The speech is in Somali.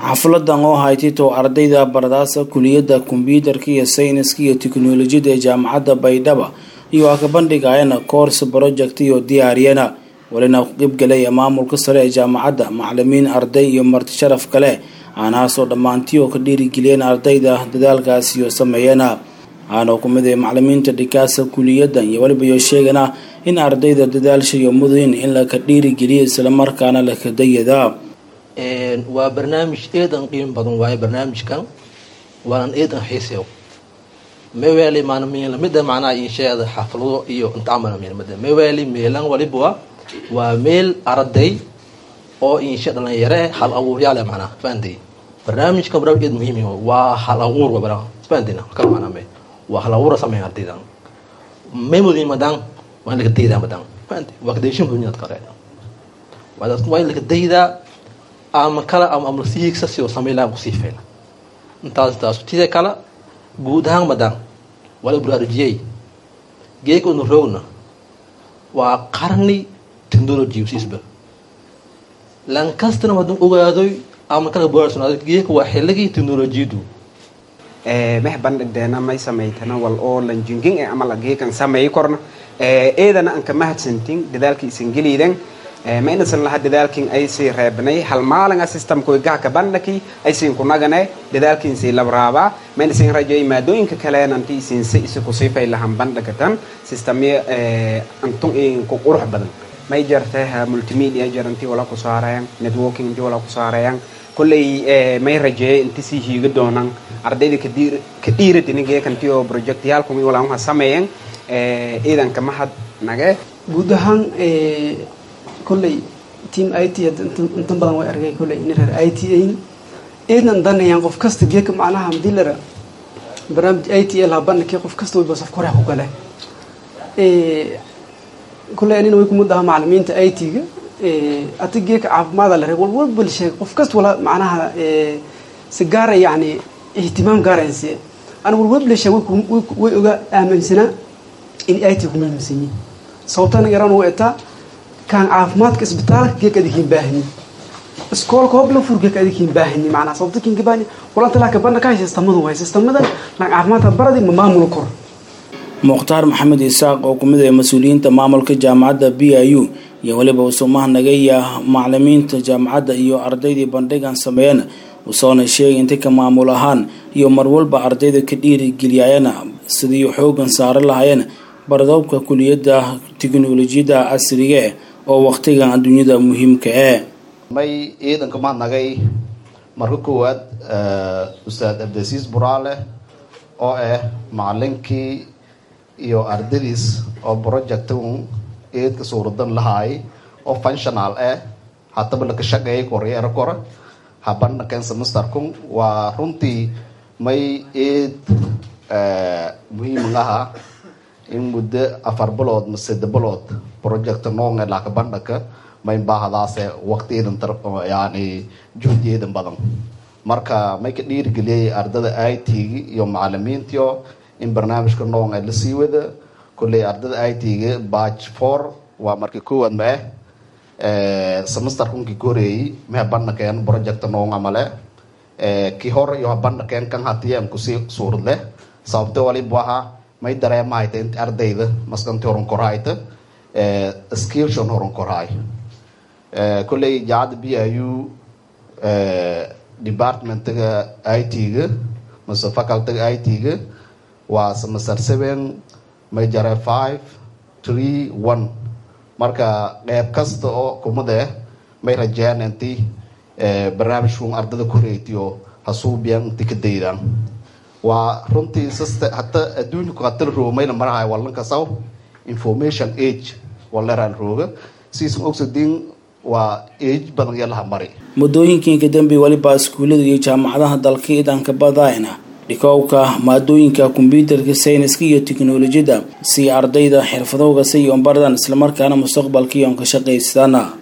xafladan oo haytito ardayda baradaasa kuliyadda kombyuutarka iyo sayniska iyo tiknolojiyada ee jaamacadda baydhaba iyo waa ka bandhigayana course project iyo diyaariyana walina ku qeybgalaya maamulka sare ee jaamacadda macalimiin arday iyo marti sharaf kale aanahaasoo dhammaantii oo ka dhiirigeliyeen ardayda dadaalkaas iyo sameeyana aanoo kumid ee macalimiinta dhikaasa kuliyaddan iyo weliba iyo sheegana in ardayda dadaalshayo mudayin in laka dhiirigeliyo islamarkaana laka dayada waa barnaamij eedan qiimo badan waaye barnaamijkan waanan eedan xiiseyo meweli maalmilamida macnaha insheeda xaflado iyo intaamala meelmada meweli meelan waliba waa meel arday oo inshe dhalinyare hal abuuryaale macnaha fahanday barnaamijkan barnaamij eed muhiim waa hal abuur wa fahandayna kala macnaa me waa hal abuura sameeya ardaydan memodin madan waa in laga daydaa madan fahanday waa kadayashin bunyad kale waa in laga daydaa ama kale ama ama si higsa si oo sameyn lahaa kusii fayla intaas intaas tida kale guud ahaan madan waa la baraarujiyey geeka unu rowna waa qarni technology siisba lankastana haduu ogaadoy ama kala baraarsunaado geeka waa xilligii technolojiyadu meh bandhigdeena may samaytana wal oo lan jingin e ama lageekan sameey korna eedana an ka mahadsantin dadaalka isan geliidan ma inasan laha dadaalkin aysii reebnay hal maalinga systemkoy gahka bandhaki aysiin kunagane dadaalkiinsii labraabaa ma inasin rajay maadooyinka kaleenanti isinse isi kusifay lahan bandhagatan systemya antun inku qurux badan may jartay multimedia jaranti wala ku saarayan networking inti wala ku saarayan kolley may rajeeye inti sii hiiga doonan ardayda ka dhiiratinigeekanti oo projectyaalkumi walaanha sameeyan ciidanka mahad nage guud ahaan kolley team i t intan badan way argay kolley ina reer i t ayn eednan danayaan qof kasta geeka macnaha hadii lara barnaamij i t laha bandhigkii qof kasta wayba safka hore ku gale kolley anina way kumid aha macalimiinta i t-ga ati geeka caafimaada la reeb walwalba la sheegay qof kasta wala macnaha si gaara yani ihtimaam gaaraynsi ana walwalba la sheegay way oga aaminsanaa in i t ku muhiimsan yihin sababtana yaraan u etaa kaan caafimaadka isbitaalka geek adikiin baahni iskoolka hobla fur geek adikiin baahni macnaa sababta kiinka baahni walanta laa kabana ka hay sistamadu way sistamadan laan caafimaadka baradi ma maamulo kor mukhtaar maxamed isaaq oo kumid ah mas-uuliyiinta maamulka jaamacadda b i u iyo weliba usumaha nagaya macalimiinta jaamacadda iyo ardaydii bandhigan sameeyeen usoona sheegay inta ka maamul ahaan iyo marwalba ardayda ka dhiirigeliyayana sidii xoogan saara lahaayeen bardoobka kuliyadda tiknolojiyadda casriga oo waqtigan adduunyada muhiimka e may ciidanka mahadnagay marka koowaad ustaad abdasiis buraale oo ah macalinkii iyo ardadiis oo projectun eedka suuradan lahaay oo functional ah hataba laka shaqeeyay koryeera kora habandhaken semesterkun waa runtii may eed muhiiman aha in muddo afar bilood ma sade bilood project noonge laka bandhaka may baahdaase waqtiyadan yani juhdiyadan badan marka may ka dhiirigeliyay ardada i t-gi iyo macalimiintio in barnaamijka noonge lasii wada kolley ardada i t-ga batch four waa markii koowaad ma ah semester kunkii koreeyey meha bandhakeen project noonga male kii hore iyo habandhakeen kan hatiyeen kusii suurad leh sababte walibu ahaa may dareemahayta inta ardayda maskanti horan korhayta skillshon horan korhay kolley jaacadda b i u departmentiga i t-ga mase facultyga i t-ga waa semester seven may jare five three one marka qeyb kasta oo kumade may rajeen inti barnaamijkun ardada koreytiyo hasuubiyan inti ka daydaan waa runtii siste hata adduunku hatal roomayna marahay walanka saw information age waleran rooga siisan ogsadin waa age badan yalaha mari muddooyinkiinka dambe weliba iskuullada iyo jaamacadaha dalka idanka badayna dhikowka maadooyinka kombyuutarka sayniska iyo tiknolojiyadda si ardayda xirfadowga si iyo baradan islamarkaana mustaqbalkii oon ka shaqaysana